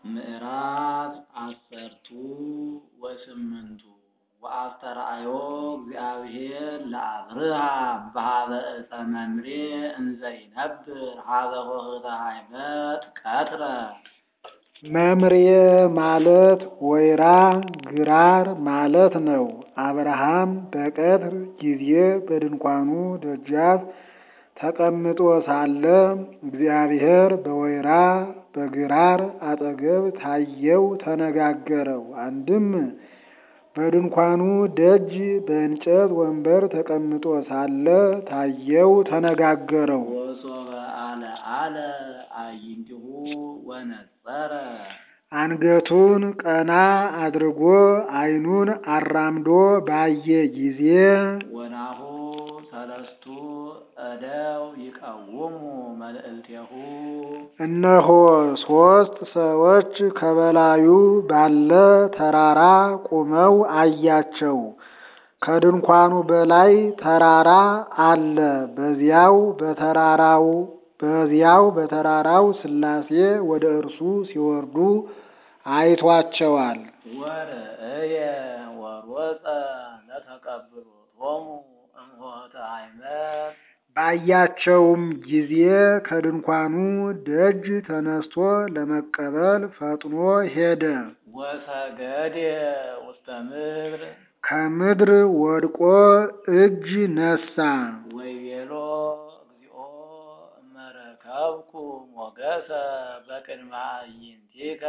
ምዕራፍ አሰርቱ ወስምንቱ ወአስተርአዮ እግዚአብሔር ለአብርሃም በሀበ ዕፀ መምሬ እንዘ ይነብር ሀበ ኆኅተ ኃይመት ቀትረ። መምሬ ማለት ወይራ ግራር ማለት ነው። አብርሃም በቀትር ጊዜ በድንኳኑ ደጃፍ ተቀምጦ ሳለ እግዚአብሔር በወይራ በግራር አጠገብ ታየው፣ ተነጋገረው። አንድም በድንኳኑ ደጅ በእንጨት ወንበር ተቀምጦ ሳለ ታየው፣ ተነጋገረው። ወሶበ አለዓለ አዕይንቲሁ ወነጸረ አንገቱን ቀና አድርጎ ዓይኑን አራምዶ ባየ ጊዜ ወናሁ ሰለስቱ እደው ይቀውሙ መልዕልቴሁ እነሆ ሦስት ሰዎች ከበላዩ ባለ ተራራ ቆመው አያቸው። ከድንኳኑ በላይ ተራራ አለ። በዚያው በተራራው በዚያው በተራራው ሥላሴ ወደ እርሱ ሲወርዱ አይቷቸዋል። ወርእየ ወሮፀ ለተቀብሎቶሙ እምኆኅተ ኃይመት ባያቸውም ጊዜ ከድንኳኑ ደጅ ተነስቶ ለመቀበል ፈጥኖ ሄደ። ወሰገደ ውስተ ምድር ከምድር ወድቆ እጅ ነሳ። ወይቤሎ እግዚኦ እመረከብኩ ሞገሰ በቅድመ አዕይንቲከ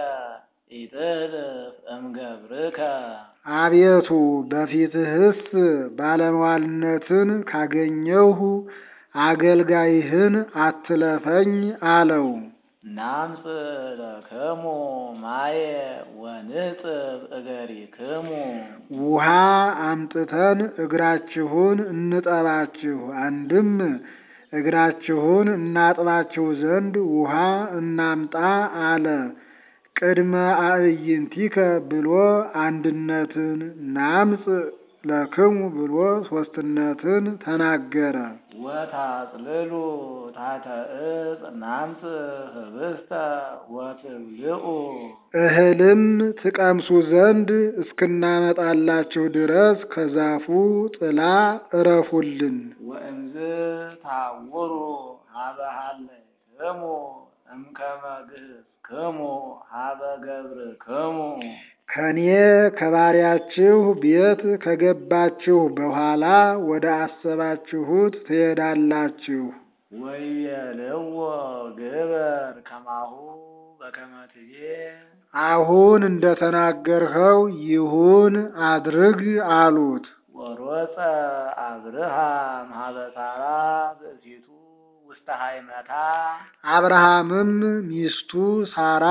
ኢትህልፍ እምገብርከ አቤቱ በፊትህስ ባለሟልነትን ካገኘሁ አገልጋይህን አትለፈኝ አለው። ናምጽእ ለክሙ ማየ ወንጽብ እገሪክሙ ውሃ አምጥተን እግራችሁን እንጠባችሁ፣ አንድም እግራችሁን እናጥባችሁ ዘንድ ውሃ እናምጣ አለ። ቅድመ አዕይንቲከ ብሎ አንድነትን ናምጽእ ለክሙ ብሎ ሦስትነትን ተናገረ። ወታጽልሉ ታሕተ ዕፅ ናምጽእ ኅብስተ ወትብልዑ እህልም ትቀምሱ ዘንድ እስክናመጣላችሁ ድረስ ከዛፉ ጥላ እረፉልን። ወእምዝ ታውሩ ሀበ ሀለይክሙ እምከመ ግህዝክሙ ሀበ ገብርክሙ ከኔ ከባሪያችሁ ቤት ከገባችሁ በኋላ ወደ አሰባችሁት ትሄዳላችሁ። ወይቤልዎ ግበር ከማሁ በከመ ትቤ አሁን እንደተናገርኸው ይሁን አድርግ አሉት። ወሮፀ አብርሃም ሀበ ሳራ ብእሲቱ ውስተ ሀይመታ አብርሃምም ሚስቱ ሳራ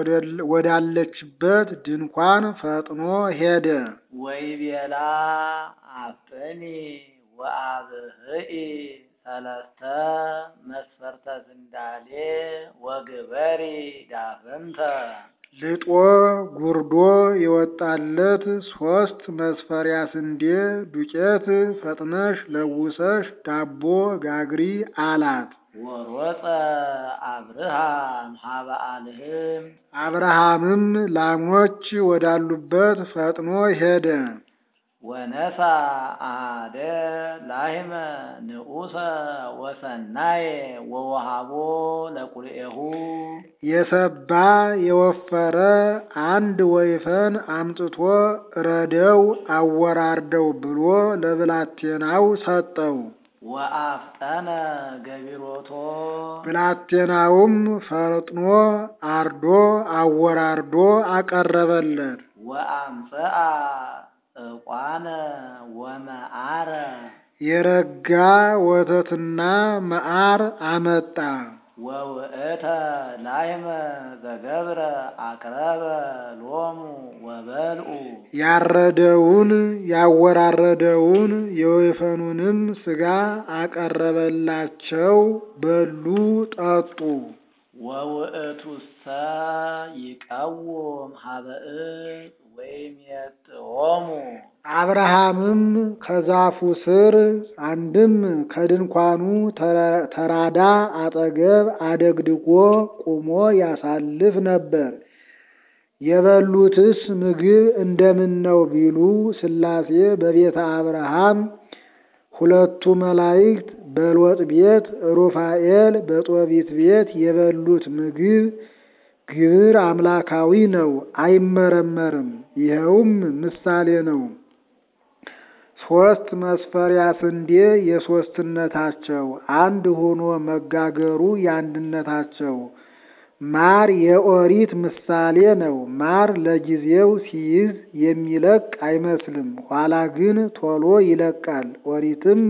ወዳለችበት ድንኳን ፈጥኖ ሄደ። ወይቤላ አፍጥኒ ወአብህኢ ሰለስተ መስፈርተ ስንዳሌ ወግበሪ ዳፍንተ ልጦ ጉርዶ የወጣለት ሶስት መስፈሪያ ስንዴ ዱቄት ፈጥነሽ ለውሰሽ ዳቦ ጋግሪ አላት። ወሮፀ አብርሃም ሀበ አልህም አብርሃምም ላሞች ወዳሉበት ፈጥኖ ሄደ። ወነሳ አደ ላህመ ንዑሰ ወሰናየ ወወሃቦ ለቁልኤሁ የሰባ የወፈረ አንድ ወይፈን አምጥቶ ረደው አወራርደው ብሎ ለብላቴናው ሰጠው። ወአፍጠነ ገቢሮቶ ብላቴናውም ፈጥኖ አርዶ አወራርዶ አቀረበለት። ወአምጽአ ዕቋነ ወመዓረ የረጋ ወተትና መዓር አመጣ። ወውእተ ላህመ ዘገብረ አቅረበ ሎሙ ወበልዑ ያረደውን ያወራረደውን የወይፈኑንም ሥጋ አቀረበላቸው፣ በሉ ጠጡ። ወውእቱሰ ይቀውም ሀበ ዕፅ ወይም የጥዖሙ አብርሃምም ከዛፉ ስር አንድም ከድንኳኑ ተራዳ አጠገብ አደግድጎ ቁሞ ያሳልፍ ነበር። የበሉትስ ምግብ እንደምን ነው ቢሉ ሥላሴ በቤተ አብርሃም ሁለቱ መላእክት በሎጥ ቤት ሩፋኤል በጦቢት ቤት የበሉት ምግብ ግብር አምላካዊ ነው፣ አይመረመርም። ይኸውም ምሳሌ ነው። ሶስት መስፈሪያ ስንዴ የሶስትነታቸው አንድ ሆኖ መጋገሩ የአንድነታቸው ማር የኦሪት ምሳሌ ነው። ማር ለጊዜው ሲይዝ የሚለቅ አይመስልም፣ ኋላ ግን ቶሎ ይለቃል። ኦሪትም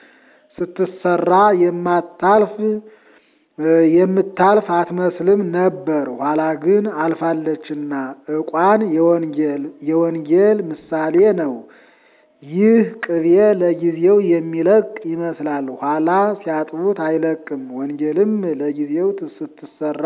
ስትሰራ የማታልፍ የምታልፍ አትመስልም ነበር፣ ኋላ ግን አልፋለችና። ዕቋን የወንጌል የወንጌል ምሳሌ ነው። ይህ ቅቤ ለጊዜው የሚለቅ ይመስላል፣ ኋላ ሲያጥቡት አይለቅም። ወንጌልም ለጊዜው ስትሰራ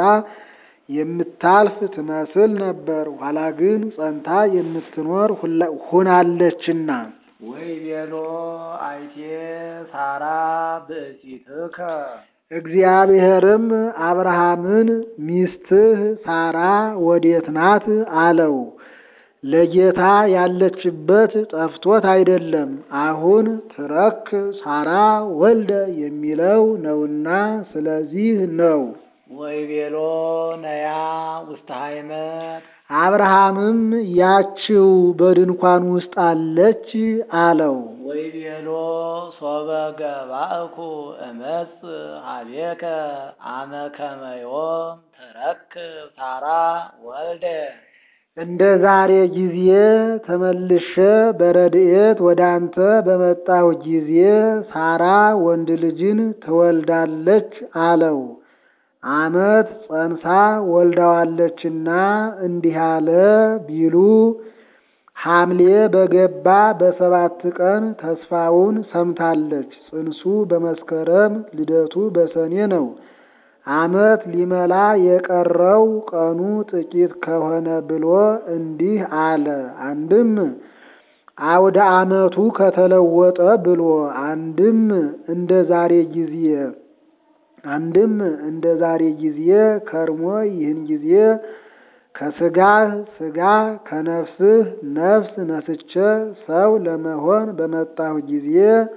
የምታልፍ ትመስል ነበር፣ ኋላ ግን ጸንታ የምትኖር ሆናለችና። ወይቤሎ አይቴ ሳራ ብእሲትከ እግዚአብሔርም አብርሃምን ሚስትህ ሳራ ወዴት ናት አለው። ለጌታ ያለችበት ጠፍቶት አይደለም፣ አሁን ትረክ ሳራ ወልደ የሚለው ነውና ስለዚህ ነው። ወይቤሎ ነያ ውስተ ሃይመት አብርሃምም ያችው በድንኳን ውስጥ አለች አለው። ወይቤሎ ሶበ ገባእኩ እመጽ ሀቤከ አመ ከመ ዮም ትረክብ ሳራ ወልደ እንደ ዛሬ ጊዜ ተመልሼ በረድኤት ወደ አንተ በመጣሁ ጊዜ ሳራ ወንድ ልጅን ትወልዳለች አለው። ዓመት ጸንሳ ወልዳዋለችና እንዲህ አለ ቢሉ ሐምሌ በገባ በሰባት ቀን ተስፋውን ሰምታለች። ጽንሱ በመስከረም ልደቱ በሰኔ ነው። ዓመት ሊመላ የቀረው ቀኑ ጥቂት ከሆነ ብሎ እንዲህ አለ። አንድም አውደ ዓመቱ ከተለወጠ ብሎ አንድም እንደ ዛሬ ጊዜ አንድም እንደ ዛሬ ጊዜ ከርሞ ይህን ጊዜ ከስጋህ ስጋ ከነፍስህ ነፍስ ነስቼ ሰው ለመሆን በመጣሁ ጊዜ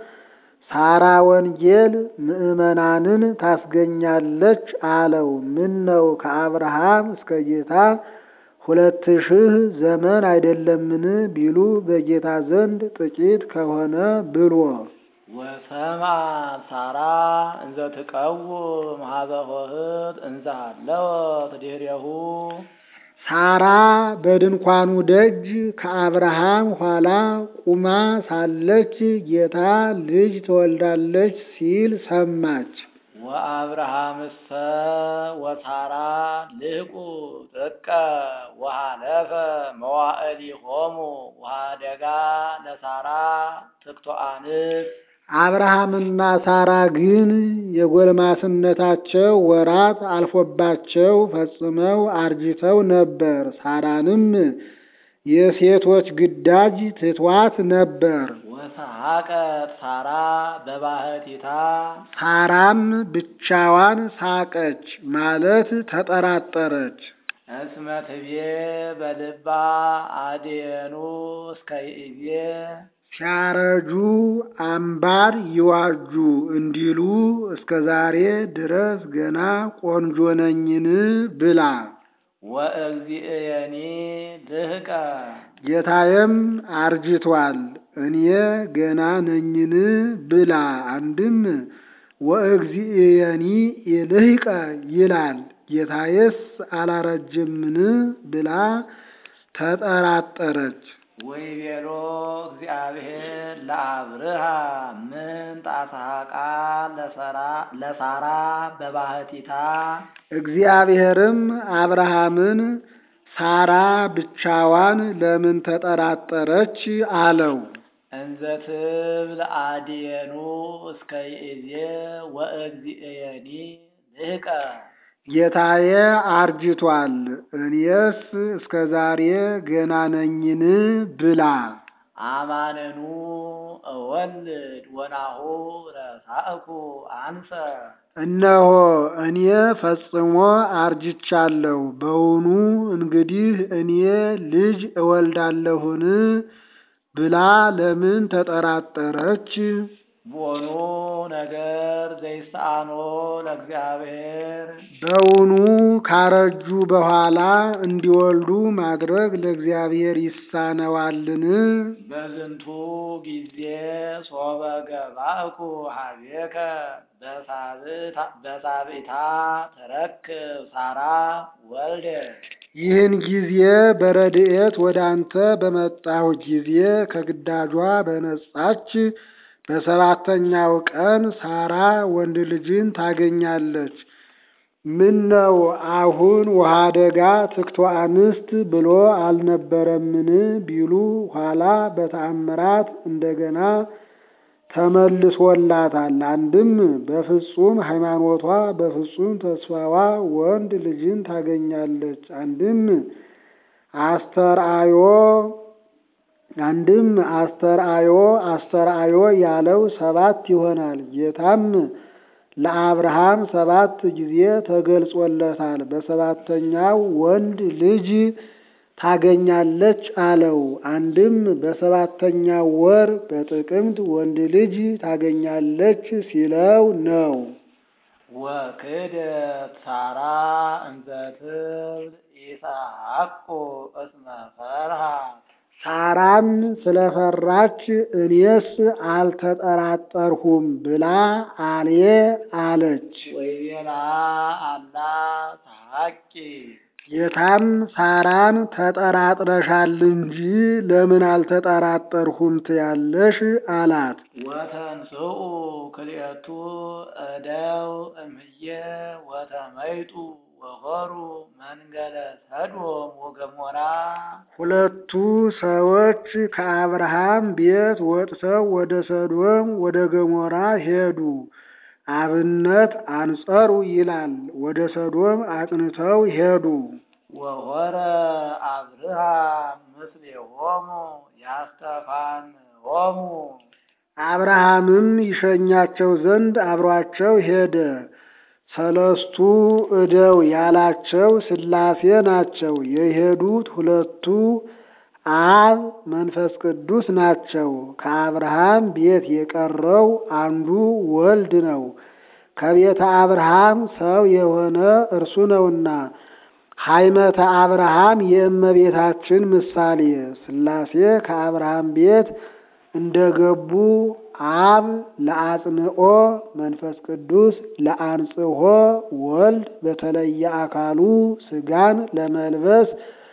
ሳራ ወንጌል ምዕመናንን ታስገኛለች አለው። ምን ነው ከአብርሃም እስከ ጌታ ሁለት ሺህ ዘመን አይደለምን ቢሉ በጌታ ዘንድ ጥቂት ከሆነ ብሎ ወሰምዐ ሳራ እንዘ ትቀውም ሀበ ኆኅት እንዘ ሀለወት ድኅሬሁ ሳራ በድንኳኑ ደጅ ከአብርሃም ኋላ ቁማ ሳለች ጌታ ልጅ ትወልዳለች ሲል ሰማች። ወአብርሃምሰ ወሳራ ልህቁ ጥቀ ወሃለፈ መዋዕሊሆሙ ወኀደጋ ለሳራ ትክቶ አንስት አብርሃምና ሳራ ግን የጎልማስነታቸው ወራት አልፎባቸው ፈጽመው አርጅተው ነበር። ሳራንም የሴቶች ግዳጅ ትቷት ነበር። ወሰሐቀት ሳራ በባህቲታ ሳራም ብቻዋን ሳቀች ማለት ተጠራጠረች። እስመ ትቤ በልባ አድየኑ እስከ ይእዜ ሲያረጁ አምባር ይዋጁ እንዲሉ እስከ ዛሬ ድረስ ገና ቆንጆ ነኝን ብላ ወእግዚእየኒ ልህቀ ጌታዬም አርጅቷል እኔ ገና ነኝን ብላ አንድም ወእግዚእየኒ ይልህቀ ይላል ጌታዬስ አላረጅምን ብላ ተጠራጠረች። ወይቤሎ እግዚአብሔር ለአብርሃ ምን ጣሳቃ ለሳራ በባህቲታ እግዚአብሔርም አብርሃምን ሳራ ብቻዋን ለምን ተጠራጠረች አለው። እንዘ ትብል አድየኑ እስከ ይእዜ ወእግዚእየኒ ልህቀ ጌታዬ አርጅቷል እኔስ እስከ ዛሬ ገና ነኝን ብላ አማነኑ እወልድ ወናሁ ረሳእኩ አንሰ እነሆ እኔ ፈጽሞ አርጅቻለሁ። በውኑ እንግዲህ እኔ ልጅ እወልዳለሁን ብላ ለምን ተጠራጠረች? ቦኑ ነገር ዘይስአኖ ለእግዚአብሔር በውኑ ካረጁ በኋላ እንዲወልዱ ማድረግ ለእግዚአብሔር ይሳነዋልን? በዝንቱ ጊዜ ሶበ ገባእኩ ሀቤከ በሳብዕታ ተረክብ ሳራ ወልደ ይህን ጊዜ በረድኤት ወደ አንተ በመጣሁ ጊዜ ከግዳጇ በነጻች በሰባተኛው ቀን ሳራ ወንድ ልጅን ታገኛለች። ምን ነው አሁን ውሃ ደጋ ትክቶ አንስት ብሎ አልነበረምን ቢሉ ኋላ በተአምራት እንደገና ተመልሶላታል። አንድም በፍጹም ሃይማኖቷ በፍጹም ተስፋዋ ወንድ ልጅን ታገኛለች። አንድም አስተርአዮ አንድም አስተርአዮ አስተርአዮ ያለው ሰባት ይሆናል። ጌታም ለአብርሃም ሰባት ጊዜ ተገልጾለታል። በሰባተኛው ወንድ ልጅ ታገኛለች አለው። አንድም በሰባተኛው ወር በጥቅምት ወንድ ልጅ ታገኛለች ሲለው ነው። ወክደት ሳራ እንዘ ትብል ኢሰሐቁ እስመ ፈርሃ ሳራም ስለፈራች እኔስ አልተጠራጠርሁም ብላ አሌ አለች። ወይቤላ አላ ተሐቂ ጌታም ሳራን ተጠራጥረሻል እንጂ ለምን አልተጠራጠርሁም ትያለሽ አላት። ወተንስኡ ክልኤቱ እደው እምየ ወተመይጡ ወሆሩ መንገለ ሰዶም ወገሞራ ሁለቱ ሰዎች ከአብርሃም ቤት ወጥተው ወደ ሰዶም ወደ ገሞራ ሄዱ። አብነት አንጸሩ ይላል። ወደ ሰዶም አቅንተው ሄዱ። ወሆረ አብርሃም ምስሌሆሙ ያስተፋንሆሙ አብርሃምም ይሸኛቸው ዘንድ አብሯቸው ሄደ። ሰለስቱ እደው ያላቸው ሥላሴ ናቸው። የሄዱት ሁለቱ አብ መንፈስ ቅዱስ ናቸው። ከአብርሃም ቤት የቀረው አንዱ ወልድ ነው። ከቤተ አብርሃም ሰው የሆነ እርሱ ነውና ሃይመተ አብርሃም የእመቤታችን ምሳሌ ሥላሴ ከአብርሃም ቤት እንደገቡ አብ ለአጽንኦ መንፈስ ቅዱስ ለአንጽሖ ወልድ በተለየ አካሉ ሥጋን ለመልበስ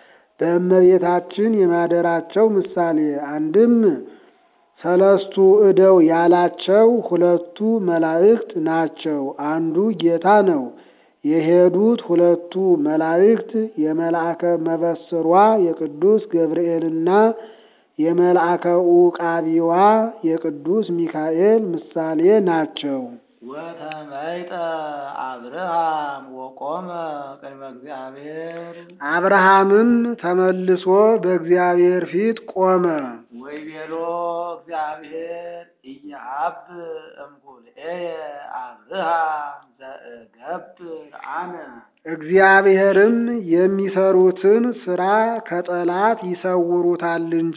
በእመቤታችን የማደራቸው ምሳሌ አንድም ሰለስቱ እደው ያላቸው ሁለቱ መላእክት ናቸው። አንዱ ጌታ ነው። የሄዱት ሁለቱ መላእክት የመልአከ መበስሯ የቅዱስ ገብርኤልና የመልአከ ዑቃቢዋ የቅዱስ ሚካኤል ምሳሌ ናቸው። ወተመይጠ አብርሃም ወቆመ ቅድመ እግዚአብሔር አብርሃምም ተመልሶ በእግዚአብሔር ፊት ቆመ። ወይቤሎ እግዚአብሔር ኢያሀብ እምኩልኤየ አብርሃም ዘእገብር አነ እግዚአብሔርም የሚሰሩትን ሥራ ከጠላት ይሰውሩታል እንጂ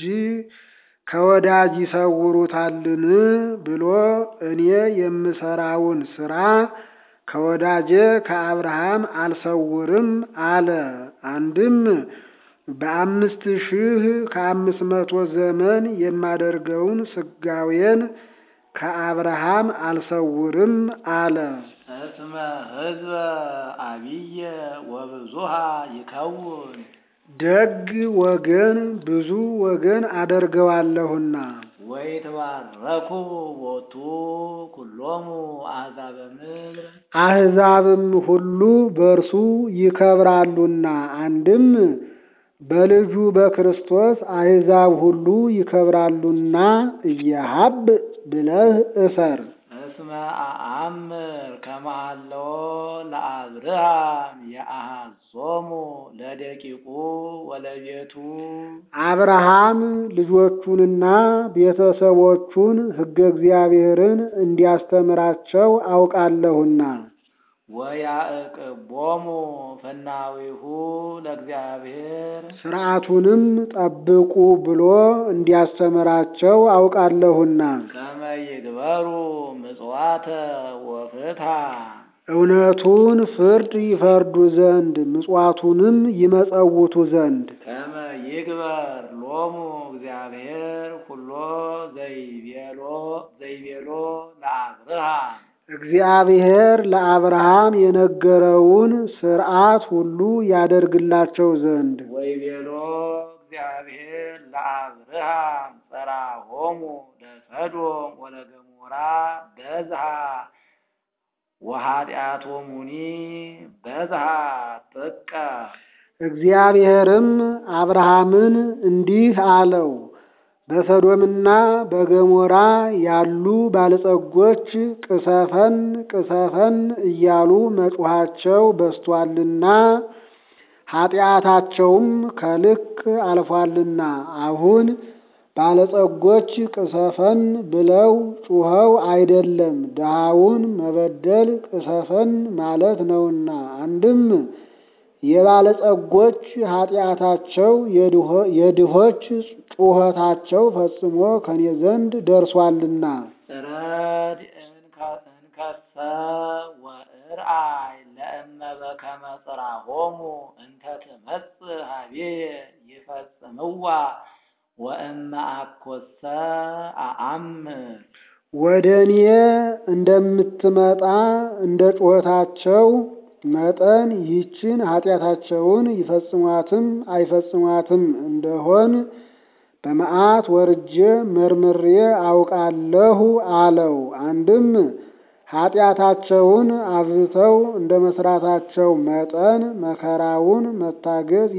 ከወዳጅ ይሰውሩታልን ብሎ እኔ የምሰራውን ሥራ ከወዳጄ ከአብርሃም አልሰውርም አለ። አንድም በአምስት ሺህ ከአምስት መቶ ዘመን የማደርገውን ስጋዌን ከአብርሃም አልሰውርም አለ። እስመ ሕዝበ አብየ ወብዙሃ ይከውን ደግ ወገን ብዙ ወገን አደርገዋለሁና ወይትባረኩ ቦቱ ኩሎሙ አሕዛበ ምድር አሕዛብም ሁሉ በእርሱ ይከብራሉና። አንድም በልጁ በክርስቶስ አሕዛብ ሁሉ ይከብራሉና እየሀብ ብለህ እሰር። እስመ አአምር ከመሃለዎ ለአብርሃም የአሐዞሙ ለደቂቁ ወለቤቱ አብርሃም ልጆቹንና ቤተሰቦቹን ሕገ እግዚአብሔርን እንዲያስተምራቸው አውቃለሁና ወያዕቅቦሙ ፍናዊሁ ለእግዚአብሔር ሥርዓቱንም ጠብቁ ብሎ እንዲያስተምራቸው አውቃለሁና ከመ ይግበሩ ምጽዋተ ወፍትሐ እውነቱን ፍርድ ይፈርዱ ዘንድ ምጽዋቱንም ይመጸውቱ ዘንድ ከመ ይግበር ሎሙ እግዚአብሔር ኩሎ ዘይቤሎ ዘይቤሎ ለአብርሃም እግዚአብሔር ለአብርሃም የነገረውን ሥርዓት ሁሉ ያደርግላቸው ዘንድ ወይቤሎ እግዚአብሔር ለአብርሃም ጸራሆሙ ለሰዶም ወለገሞራ በዝሃ ወኃጢአቶሙኒ በዝሃ ጥቀ እግዚአብሔርም አብርሃምን እንዲህ አለው፣ በሰዶምና በገሞራ ያሉ ባለጸጎች ቅሰፈን ቅሰፈን እያሉ መጮኻቸው በስቷልና ኃጢአታቸውም ከልክ አልፏልና አሁን ባለጸጎች ቅሰፈን ብለው ጩኸው አይደለም ድሃውን መበደል ቅሰፈን ማለት ነውና አንድም የባለጸጎች ኃጢአታቸው የድሆች ጩኸታቸው ፈጽሞ ከኔ ዘንድ ደርሷልና ረድ እንከሰ ወእርአይ ለእመ በከመ ጽራሆሙ እንተ ትመጽእ ሀቤየ ይፈጽምዋ ወእመ አኮሰ አአምር ወደ እኔ እንደምትመጣ እንደ ጩኸታቸው መጠን ይህችን ኃጢአታቸውን ይፈጽሟትም አይፈጽሟትም እንደሆን በመዓት ወርጄ መርምሬ አውቃለሁ አለው። አንድም ኃጢአታቸውን አብዝተው እንደ መስራታቸው መጠን መከራውን መታገስ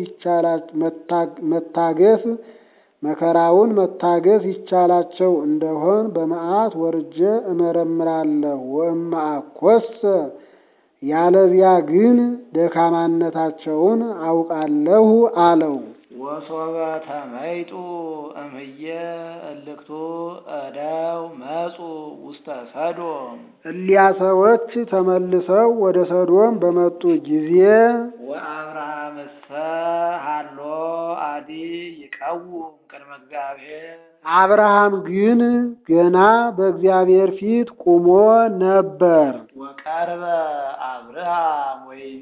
መታገስ መከራውን መታገስ ይቻላቸው እንደሆን በመዓት ወርጄ እመረምራለሁ። ወእመ አኮሰ ያለዚያ ግን ደካማነታቸውን አውቃለሁ አለው። ወሶበ ተመይጡ እምየ እልክቱ እደው መጹ ውስተ ሰዶም እሊያ ሰዎች ተመልሰው ወደ ሰዶም በመጡ ጊዜ ወአብርሃምሰ ሀሎ አዲ ይቀውም ቅድመ እግዚአብሔር አብርሃም ግን ገና በእግዚአብሔር ፊት ቁሞ ነበር። ወቀርበ አብርሃም ወይቤ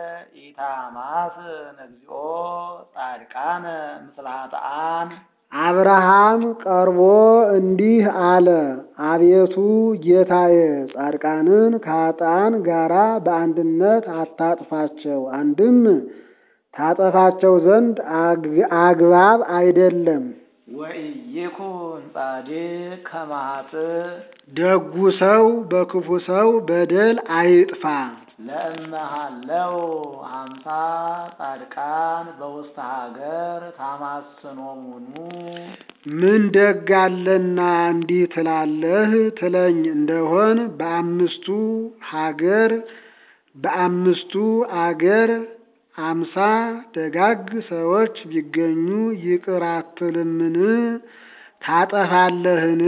ኢታማስን እግዚኦ ጻድቃነ ምስለ ኃጥአን አብርሃም ቀርቦ እንዲህ አለ፣ አቤቱ ጌታዬ ጻድቃንን ከኃጥአን ጋራ በአንድነት አታጥፋቸው። አንድም ታጠፋቸው ዘንድ አግባብ አይደለም። ወኢይኩን ጻድቅ ከመ ኃጥእ ደጉ ሰው በክፉ ሰው በደል አይጥፋ። ለእመ ሀለው ሀምሳ ጻድቃን በውስተ ሀገር ታማስኖሙኑ ምን ደግ አለና እንዲህ ትላለህ ትለኝ እንደሆን በአምስቱ ሀገር በአምስቱ አገር አምሳ ደጋግ ሰዎች ቢገኙ ይቅር አትልምን? ታጠፋለህን?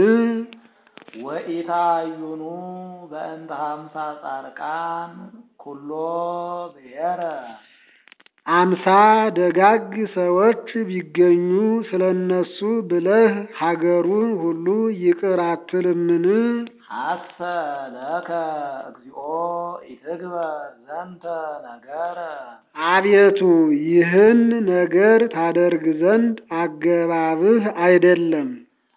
ወኢታዩኑ በእንተ ሀምሳ ጻድቃን ኩሎ ብሔረ አምሳ ደጋግ ሰዎች ቢገኙ ስለ እነሱ ብለህ ሀገሩን ሁሉ ይቅር አትልምን? ሐሰ ለከ እግዚኦ ኢትግበር ዘንተ ነገረ አቤቱ ይህን ነገር ታደርግ ዘንድ አገባብህ አይደለም።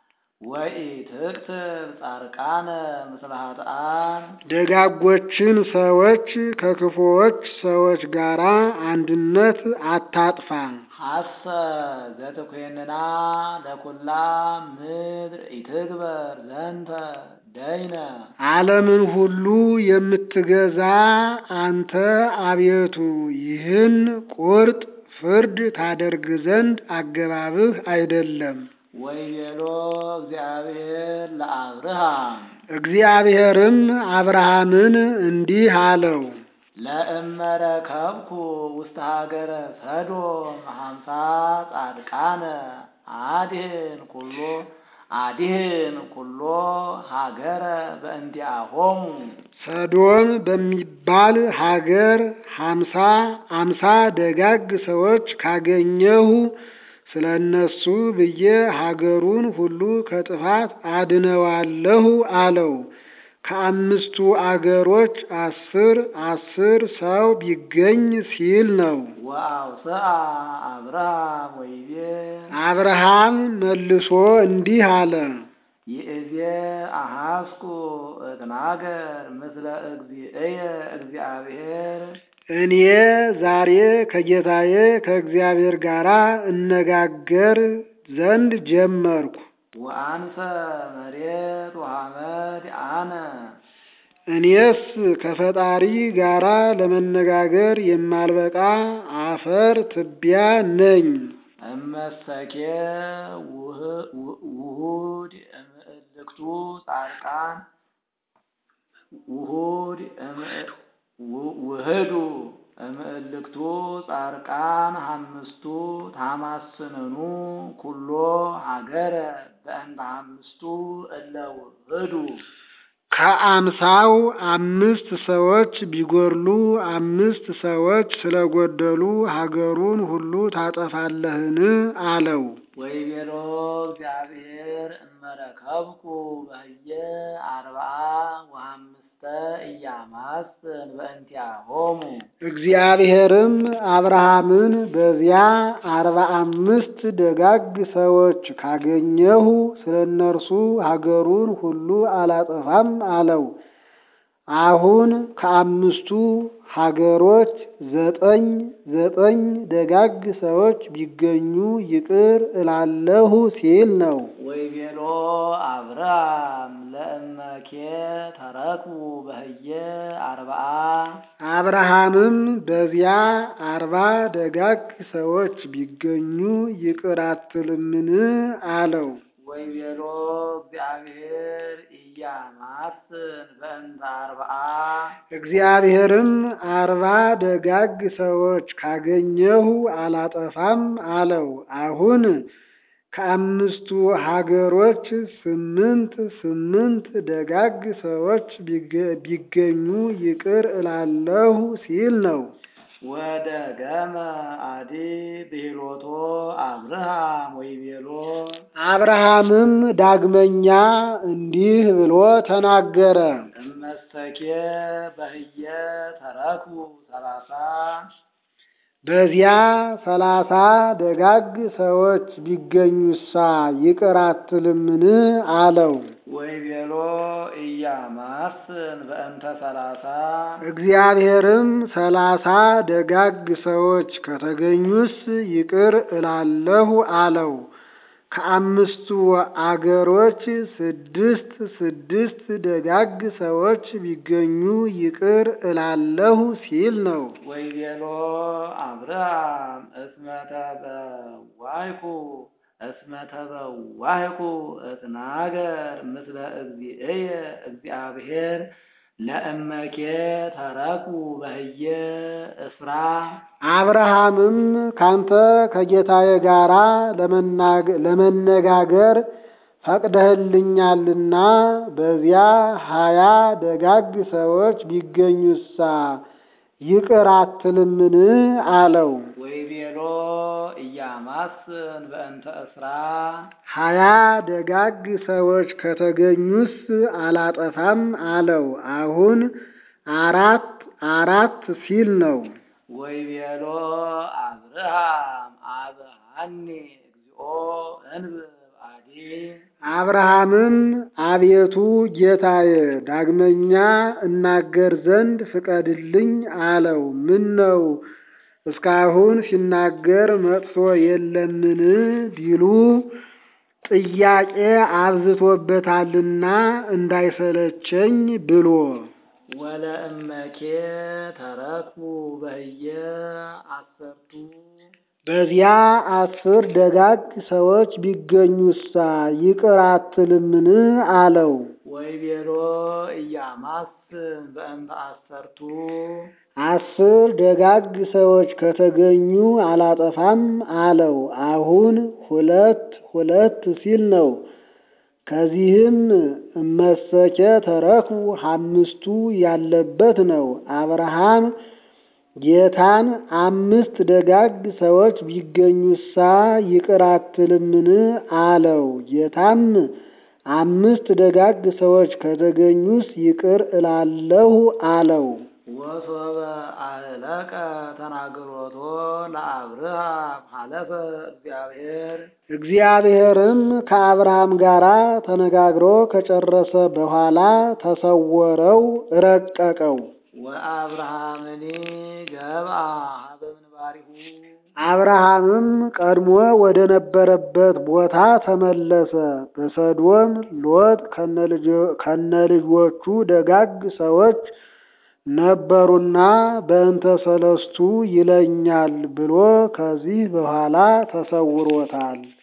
ወኢትቅትል ጻድቃነ ምስለ ኃጥአን ደጋጎችን ሰዎች ከክፉዎች ሰዎች ጋር አንድነት አታጥፋ። ሐሰ ዘትኮንና ለኩላ ምድር ኢትግበር ዘንተ ደይነ ዓለምን ሁሉ የምትገዛ አንተ አቤቱ ይህን ቁርጥ ፍርድ ታደርግ ዘንድ አገባብህ አይደለም። ወይቤሎ እግዚአብሔር ለአብርሃም እግዚአብሔርም አብርሃምን እንዲህ አለው፣ ለእመረከብኩ ውስተ ሀገረ ሰዶም ሀምሳ ጻድቃነ አድህን ኩሎ አዲህን ኩሎ ሀገረ በእንዲአሆሙ ሰዶም በሚባል ሀገር ሀምሳ አምሳ ደጋግ ሰዎች ካገኘሁ ስለ እነሱ ብዬ ሀገሩን ሁሉ ከጥፋት አድነዋለሁ አለው። ከአምስቱ አገሮች አስር አስር ሰው ቢገኝ ሲል ነው። ወአውስአ አብርሃም ወይቤ አብርሃም መልሶ እንዲህ አለ። ይእዜ አሐስኩ እትናገር ምስለ እግዚእየ እግዚአብሔር እኔ ዛሬ ከጌታዬ ከእግዚአብሔር ጋር እነጋገር ዘንድ ጀመርኩ። ወአንሰ መሬት ወሐመድ አነ እኔስ ከፈጣሪ ጋራ ለመነጋገር የማልበቃ አፈር ትቢያ ነኝ። እመሰኬ ውህ- ውሁድ እምእልክቱ ጻድቃን ውሁድ እምእ- ው- ውህዱ እምእልክቱ ጻድቃን ሐምስቱ ታማስንኑ ኩሎ ሀገረ በእንተ ሐምስቱ እለ ውህዱ ከአምሳው አምስት ሰዎች ቢጎድሉ አምስት ሰዎች ስለጎደሉ ሀገሩን ሁሉ ታጠፋለህን? አለው። ወይቤሎ እግዚአብሔር እመረከብኩ በህየ አርብዓ ወሐምስተ ኢያማስን በእንቲአሆሙ እግዚአብሔርም አብርሃምን በዚያ አርባ አምስት ደጋግ ሰዎች ካገኘሁ ስለ እነርሱ ሀገሩን ሁሉ አላጠፋም አለው። አሁን ከአምስቱ ሀገሮች ዘጠኝ ዘጠኝ ደጋግ ሰዎች ቢገኙ ይቅር እላለሁ ሲል ነው። ወይቤሎ አብርሃም ለእመኬ ተረክቡ በህየ አርብዓ አብርሃምም በዚያ አርባ ደጋግ ሰዎች ቢገኙ ይቅር አትልምን? አለው። ወይቤሎ እግዚአብሔር ኢያማስን በእንተ አርብዓ እግዚአብሔርም አርባ ደጋግ ሰዎች ካገኘሁ አላጠፋም አለው። አሁን ከአምስቱ ሀገሮች ስምንት ስምንት ደጋግ ሰዎች ቢገ- ቢገኙ ይቅር እላለሁ ሲል ነው። ወደ ገመ አዲ ብሂሎቶ አብርሃም ወይቤሎ አብርሃምም ዳግመኛ እንዲህ ብሎ ተናገረ። እመሰኬ በህየ ተረክቡ ሰላሳ በዚያ ሰላሳ ደጋግ ሰዎች ቢገኙሳ ይቅር አትልምን? አለው። ወይቤሎ ኢያማስን በእንተ ሰላሳ እግዚአብሔርም ሰላሳ ደጋግ ሰዎች ከተገኙስ ይቅር እላለሁ አለው። ከአምስቱ አገሮች ስድስት ስድስት ደጋግ ሰዎች ቢገኙ ይቅር እላለሁ ሲል ነው። ወይቤሎ አብርሃም እስመ ተበዋይኩ እስመ ተበዋይኩ እትናገር ምስለ እግዚእየ እግዚአብሔር ለእመኬ ተረክቡ በህየ እስራ አብርሃምም ካንተ ከጌታዬ ጋራ ለመናገ- ለመነጋገር ፈቅደህልኛልና በዚያ ሀያ ደጋግ ሰዎች ቢገኙሳ ይቅር አትልምን? አለው። ወይቤሎ ኢያማስን በእንተ እስራ ሀያ ደጋግ ሰዎች ከተገኙስ አላጠፋም አለው። አሁን አራት አራት ሲል ነው። ወይቤሎ አብርሃም አብሃኒ እግዚኦ እንብብ አዲ አብርሃምም አቤቱ ጌታዬ ዳግመኛ እናገር ዘንድ ፍቀድልኝ አለው። ምን ነው እስካሁን ሲናገር መጥቶ የለምን ቢሉ ጥያቄ አብዝቶበታልና እንዳይሰለቸኝ ብሎ ወለእመኬ ተረክቡ በህየ አሰርቱ በዚያ አስር ደጋግ ሰዎች ቢገኙሳ ይቅር አትልምን? አለው። ወይቤሎ ኢያማስን በእንተ አሰርቱ አስር ደጋግ ሰዎች ከተገኙ አላጠፋም አለው። አሁን ሁለት ሁለት ሲል ነው። ከዚህም እመሰኬ ተረክቡ አምስቱ ያለበት ነው። አብርሃም ጌታን አምስት ደጋግ ሰዎች ቢገኙሳ ይቅር አትልምን አለው። ጌታም አምስት ደጋግ ሰዎች ከተገኙስ ይቅር እላለሁ አለው። ወሶበ አህለቀ ተናግሮቶ ለአብርሃም ሀለፈ እግዚአብሔር እግዚአብሔርም ከአብርሃም ጋር ተነጋግሮ ከጨረሰ በኋላ ተሰወረው፣ ረቀቀው። ወአብርሃምኒ ገብአ ሀበ ምንባሪሁ አብርሃምም ቀድሞ ወደ ነበረበት ቦታ ተመለሰ። በሰዶም ሎጥ ከነልጆቹ ደጋግ ሰዎች ነበሩና በእንተ ሰለስቱ ይለኛል ብሎ ከዚህ በኋላ ተሰውሮታል።